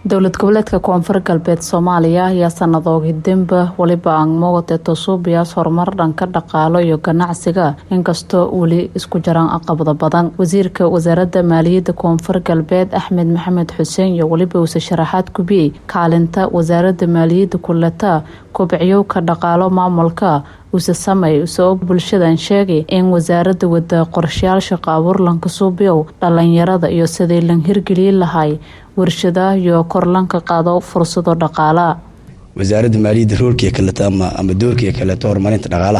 dowlad goboleedka koonfur galbeed soomaaliya ayaa sanadoogi demba weliba angmowate tosuubiyaas horumar dhanka dhaqaalo iyo ganacsiga inkastoo weli isku jaraan aqabado badan wasiirka wasaaradda maaliyadda koonfur galbeed axmed maxamed xuseen iyo weliba uuse sharaxaad kubiyey kaalinta wasaaradda maaliyadda kuleta kobciyowka dhaqaalo maamulka uuse samey usoo bulshadan sheegay in wasaaradda wada qorshayaal shaqo abuur lanka suubiyow dhalinyarada iyo sidii lan hirgeliyi lahay warshadaha iyo korlanka qaado fursado dhaqaalaa wasaaradda maaliyadda roolkiia kaleeto ama ama doorkiia kaleeto horumarinta dhaqaalaha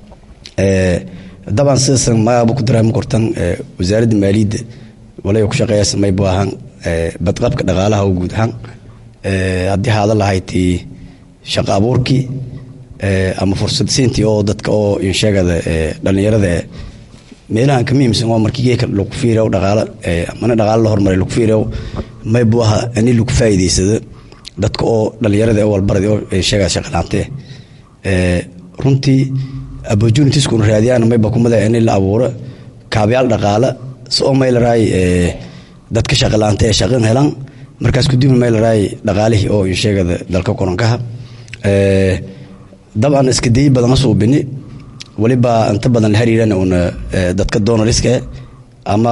dabcan sidaasan magaaba ku dareema kortan wasaaradda maaliyadda waliba ku shaqeeya samay bu ahaan badqabka dhaqaalaha oo guud ahaan haddii haada lahayti shaqo abuurkii ama fursad siintii oo dadka oo insheegada dhalinyarada meelahan ka muhiimsan waa markii geeka lagu fiirayo dhaqaalo mana dhaqaalo la hormaray lagu fiirayo may buu ahaa ini lagu faa'iidaysado dadka oo dhalinyarada ee walbarada oo sheegaa shaqalaante runtii opportunitieskuna raadiyaan mayba kumada ini la abuuro kaabayaal dhaqaale si oo may laraay dadka shaqalaante ee shaqan helaan markaas kadib may laraay dhaqaalihii oo insheegada dalka koronkaha dabcan iska dayi badan suubini waliba inta badan la xiriiran una dadka donoriska ama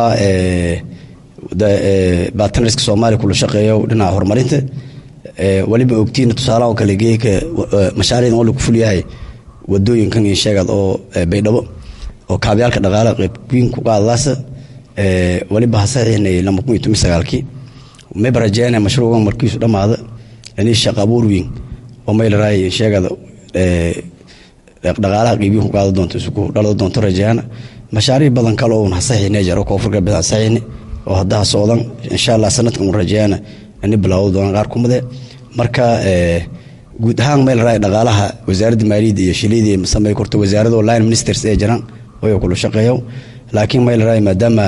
bartnarska soomaaliya kula shaqeeyo dhinaca horumarinta waliba ogtiina tusaalaha oo kale geeka mashaariicdan oo lagu fulyahay wadooyinkan insheegad oo baydhabo oo kaabyaalka dhaqaale qayb weyn ku qaadadaasa waliba hasaxiixnay lama kun iyo toban sagaalkii mayba rajeynaya mashruucan markiisu dhammaada inay shaqo abuur weyn oo may laraay insheegada dhaqaalaha qiibihi ku qaada doonto isku dhalada doonto rajaana mashaariic badan kale oo hasaxiixnay jaro koonfur galbeed hasaxiixnay oo haddaha socdan insha allah sanadkan rajaana ini bilaawdo doonaan qaar kumade marka guud ahaan meel raay dhaqaalaha wasaaradda maaliyadda iyo shiliidii samey korto wasaarado line ministers ee jiraan oo kula shaqeeyo laakiin meel raay maadaama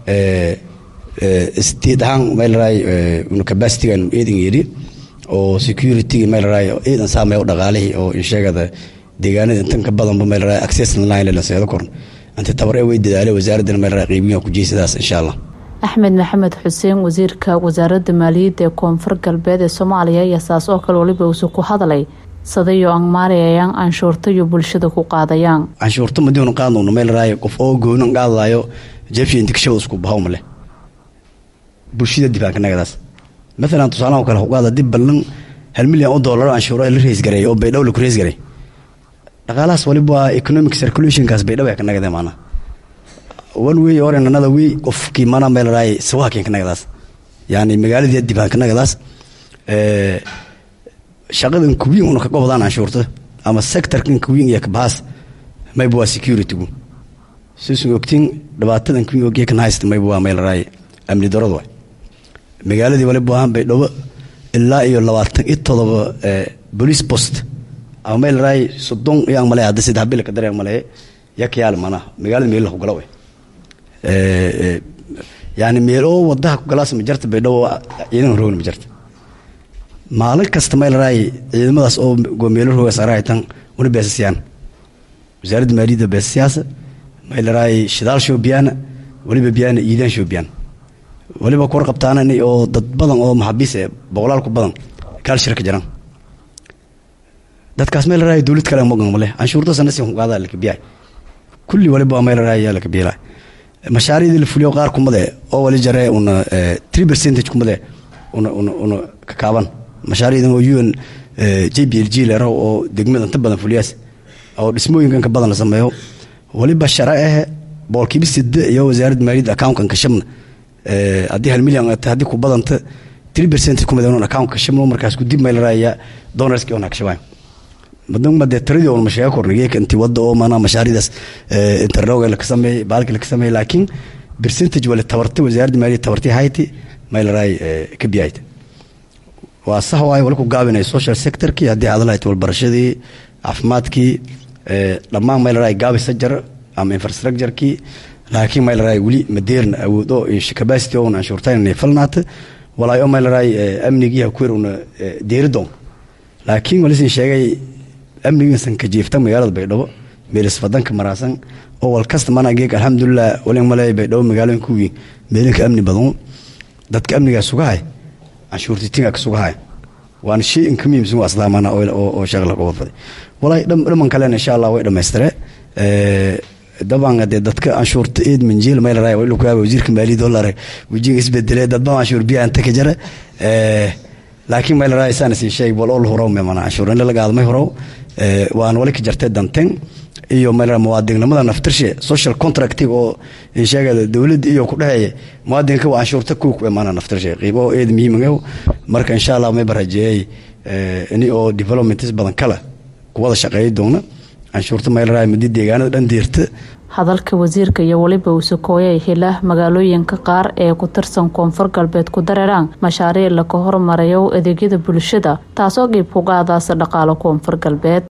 state ahaan meel raay una capacity-gan eedin yidhi oo security meel raay eedan saameeyo dhaqaalihii oo insheegada deegaanada intan ka badanba meel raay access line la seedo korn inta tabar ee way dadaalay wasaaraddan meel raay qiibiyo ku jeysadaas insha allah axmed maxamed xuseen wasiirka wasaaradda maaliyadda ee koonfur galbeed ee soomaaliya ayaa saas oo kale waliba uuse ku hadlay sadayo angmaarayayaan canshuurta iyo bulshada ku qaadayaan canshuurta madiinu qaadnowna meel raayo qof oo goonan qaadaayo jebsha intikashada isku bahawma leh bulshada dibaanka nagadaas maalan tusaalaha kale xuqaada dib ballan hal milyan oo doolar canshuuro la reysgareey oo baydhabo laku reysgaray dhaqaalahaas waliba waa economic circulationkaas baydhabo ee ka nagade maanaa one way or another way qofkii mana meel raay sawaakeen kanagadaas yani magaaladii dibaan kanagadaas shaqadan kuwiin una ka gobodaan canshuurta ama sectorkan kuwiin iyo kabahaas mayba waa securitygu sisun ogtiin dhibaatadan kuwiin ogee kan haysta mayba waa meel raay amni daradu waay magaaladii waliba ahaan baydhabo ilaa iyo labaatan iyo todoba police post ama meel raay soddon iyaan male hadda saddex bil ka dareen male yakayaal manaha magaalada meel ku gala way yani meel oo wadaha ku galaas ma jarta baydhabo ciidan roogna ma jarta maalin kasta meel raay ciidamadaas oo meelo rooga saraytan una beesasiyaan wasaaradda maaliyadda beesasiyaasa meel raay shidaal shoobiyaana waliba biyaana iidaan shoobiyaan waliba kuwar qabtaana oo dad badan oo maxabiis ee boqolaal ku badan kaal shirka jiraan dadkaas meel raay dowlad kale mogan male canshuurta sanasi ku qaada la kabiyaay kulli waliba meel raay yaa la kabiyaay mashaariicdii la fuliyo qaar kumade oo wali jare una three percentage kumade una una una ka kaaban mashaariicdan oo un j b l g lero oo degmada inta badan fuliyaas oo dhismooyinkan ka badan la sameeyo waliba shara ah boolkiiba sida iyo wasaaradda maaliyadda accountkan ka shabna haddii hal milyan haddii ku badanta three percentage kumade un account ka shabno markaas ku dib meel raaya donorski ona ka shabaayo madama dee tiradii oon masheega korna geeka intii wadda oo maanaa mashaaridaas interroga laka sameeyey baalki laka sameeyey laakiin percentage wale tabarta wasaaradda maaliyadda tabartii hayti maylaraay ka biyayta waa sax waaye wali ku gaabinay social sectorkii haddii aad lahayd walbarashadii caafimaadkii dhammaan maylaraay gaabisa jar ama infrastructurekii laakiin maylaraay weli madeerna awoodo capacity oon anshuurtayn inay falnaata walaayo maylaraay amnigii hakuwer una deeridoon laakiin walisin sheegay amnigiisan ka jiifta magaalada baydhabo meelisfadanka maraasan oo walkasta mana geeg alxamdulilah walin male baydhabo magaalooyinka weyn meelinka amni badan dadka amnigaa sugahay canshuurti tinga kasugahay waana shay inka muhiimsan waa islaamana oo shaqla ka wadfaday walaahi dhaman kalena insha allah way dhammaystire daban dee dadka canshuurta eed manjeel maylaray waa ku yaaba wasiirka maaliyadda olare wajiga isbedelay dadba canshuur biya anta ka jara laakiin maylaray saan siin sheeg bal ol horow memana canshuur in la gaadmay horow waan wali ka jartay danten iyo maylaray muwaadininnimada naftirshe social contractig oo sheegada dowladda iyo ku dhexeeya muwaadinka waa canshuurta kuwa ku imaana naftirshe qiibo eed muhiim marka insha allah may barajeeyay ini oo developments badan kale kuwada shaqeeya doona canshuurta maylaray muddo deegaanada dhan deerta hadalka wasiirka iyo weliba uusakooyay hila magaalooyinka qaar ee ku tirsan koonfur galbeed ku dareeraan mashaariic laka hormarayo adeegyada bulshada taasoo qiib ku qaadaasa dhaqaalo koonfur galbeed